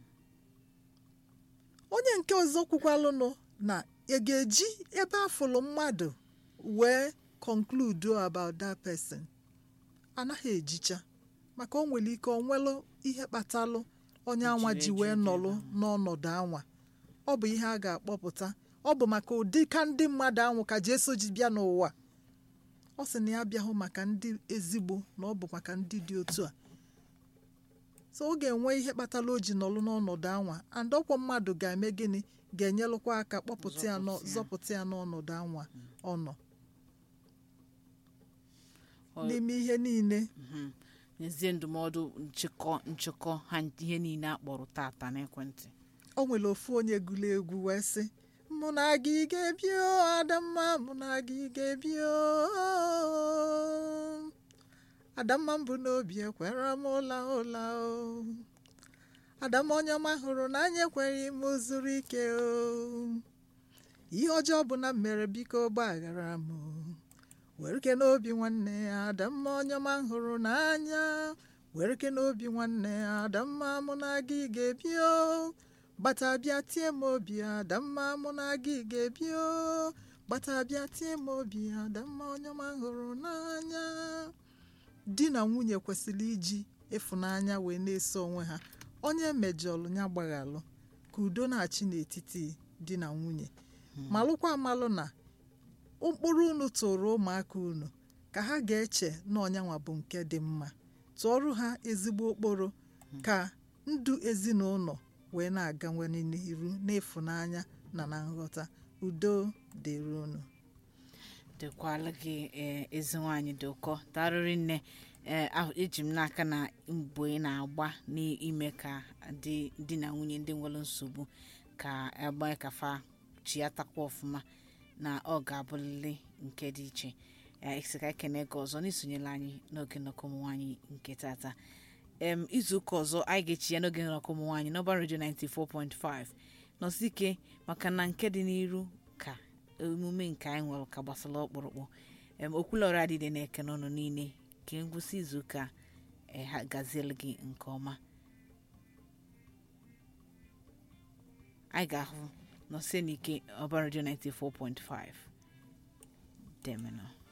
onye nke ọzọ kwukwalụnụ na ị ga-eji ebe afụlụ mmadụ wee conclude about that person anaghị ejicha maka o nwere ike onwelụ ihe kpatalụ onye anwa ji wee nọlụ n'ọnọdụ anwa ọ bụ ihe a ga-akpọpụta ọ bụ maka ụdị ka ndị mmadụ anwụ ka Jesu ji bịa n'ụwa ọ sị na ya abịahụ maka ndị ezigbo na ọ bụ maka ndị dị otu a so ọ ga-enwe ihe kpatara o ji nọlụ n'ọnọdụ anwa and ọkwa mmadụ ga-eme gịnị ga-enyelụkwa aka kpọpụta ya nọ- zọpụta ya n'ọnọdụ anwa ọ nọ Ọ- n'ime ihe niile Mhm. nyezie ndụmọdụ nchịkọ nchịkọ ha ihe niile a kpọrọ tata n'ekwentị o nwere ofu onye gụrụ egwu wee sị mụ na gị ga-ebi o adamma mụ na gị ga-ebi o adamma mbụ n'obi ekwere m ụla ụla o adamma onye ọma hụrụ n'anya ekwere ime zuru ike o ihe ọjọọ bụ na m mere biko gbaghara m o were ike n'obi nwanne ya adamma onye ọma hụrụ n'anya were ike n'obi nwanne ya adamma mụ na gị ga-ebi o gbata bịa tie m obi adamma mụ na gị ga-ebi o gbata bịa tie m obi adamma onye ọma hụrụ n'anya di na nwunye kwesịrị iji ịfụnanya wee na-eso onwe ha onye mejọlụ ya gbaghalụ ka udo na-achị n'etiti di na nwunye malụkwa amalụ na ụkpụrụ unu tụrụ ụmụaka unu ka ha ga-eche na ọnyanwa bụ nke dị mma tụọrụ ha ezigbo ụkpụrụ ka ndụ ezinụlọ wee na-agawe n'ihu n'ịfụnanya na na nghọta udo dịrị unu dịkwala gị ee, ezi nwaanyị dị ụkọ darịrị nne ee, ahụ- eji m n'aka na mbọ ị na-agba n'ime ka di di na nwunye ndị nwere nsogbu ka agba ka fa chi ya takwa ọfụma na ọ ga-abụrịrị nke dị iche ee, isi ka ekene gị ọzọ n'isonyela anyị n'oge nnọkọ ụmụ nwaanyị nke tata em izu ụka ọzọ anyị ga-echi ya n'oge nnọkọ ụmụ nwaanyị n'ọba redio 94.5 nọsi ike maka na nke dị n'iru ka emume nke anyị nwere ka gbasara ọkpụrụkpụ em okwulọrụ adịde na-eke n'ọnụ niile ka ngwụsị izu ụka eh, ha gaziere gị nke ọma anyị ga-ahụ nọsie n'ike ọba redio 94.5 demenụ